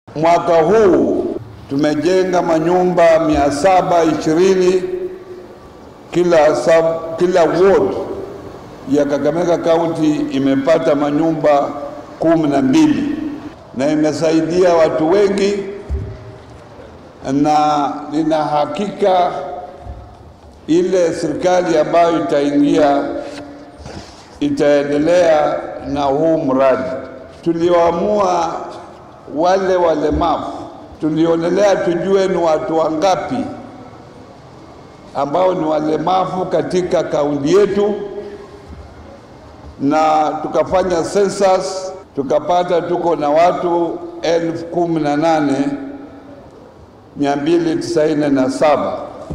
Mwaka huu tumejenga manyumba mia saba ishirini kila, sub, kila ward ya Kakamega County imepata manyumba kumi na mbili na imesaidia watu wengi, na nina hakika ile serikali ambayo itaingia itaendelea na huu mradi. Tulioamua wale walemavu, tulionelea tujue ni watu wangapi ambao ni walemavu katika kaunti yetu, na tukafanya census tukapata tuko na watu elfu kumi na nane mia mbili tisaini na saba.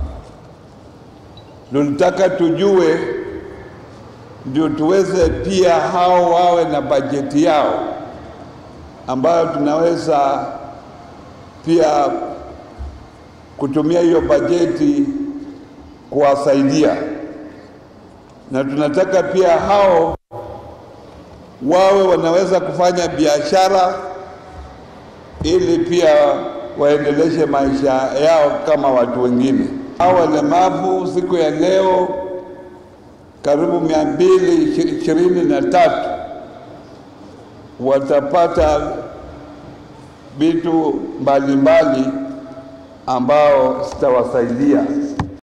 Tulitaka tujue ndio tuweze pia hao wawe na bajeti yao ambayo tunaweza pia kutumia hiyo bajeti kuwasaidia, na tunataka pia hao wawe wanaweza kufanya biashara ili pia waendeleshe maisha yao kama watu wengine. Hao walemavu siku ya leo karibu mia mbili ishirini na tatu watapata vitu mbalimbali ambao zitawasaidia.